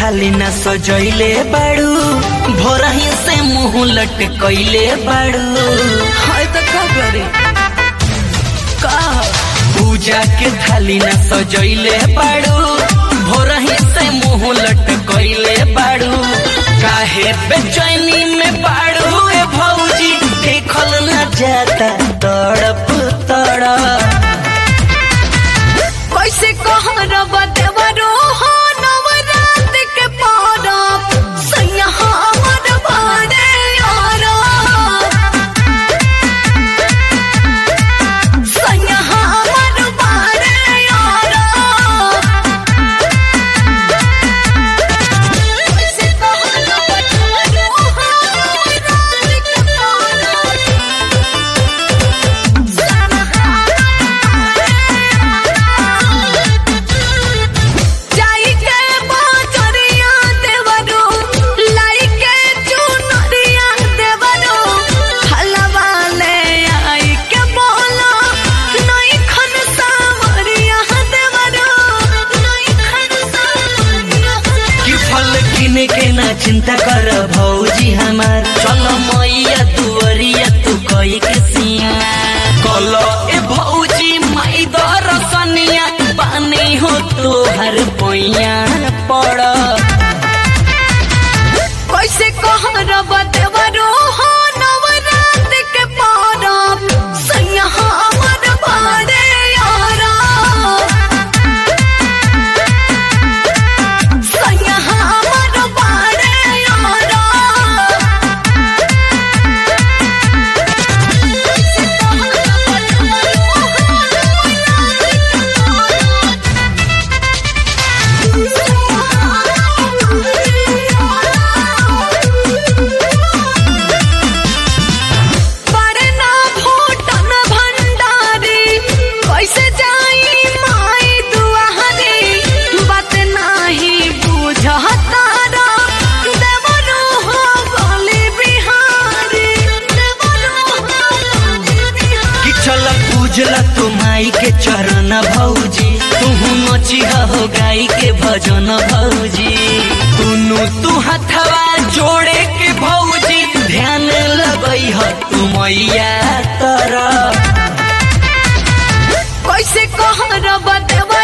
थाली न सजैले बाड़ू भोरही से मुंह लटकैले बाड़ू हाय त का करे का पूजा के थाली न सजैले बाड़ू भोरही से मुंह लटकैले बाड़ू काहे बेचैनी में बाड़ू ए भौजी देखल न जाता तड़प तड़प कैसे कहरब देवरो हो नवरात के पारब सैया हमर बाड़े यारब सैया हमर बाड़े यारब कैसे कहरब देवरो हो नवरात के पारब जाई के बाजरिया देवरो लाई के चुनरिया देवरो हलवा ले आई के बोला नई खन सावरिया देवरो नई खन सावरिया कि फल किने के ना चिंता कर भौजी हमार चल मैया दुअरिया तू कई के सिया कल ए भौजी माई दरसनिया पानी हो तोहर पैया पड़ कैसे कहरब देवरो हो नवरात के पारब सैया हमर बाड़े यारब सैया हमर बाड़े यारब कैसे कहरब देवरो हो नवरात के बरना भूटन भंडारी कैसे जाई माई दुआरी बात नाही बुझतारा देवरो हो गली बिहारी देवरो हो गली बिहारी कि चल पूजला तू माई के चरण भौजी तू नचिहा हो गाई के भजन भौजी दुनु तू हथवा जोड़े के भौजी ध्यान लगई ह तू मैया तरफ कैसे कहरब देव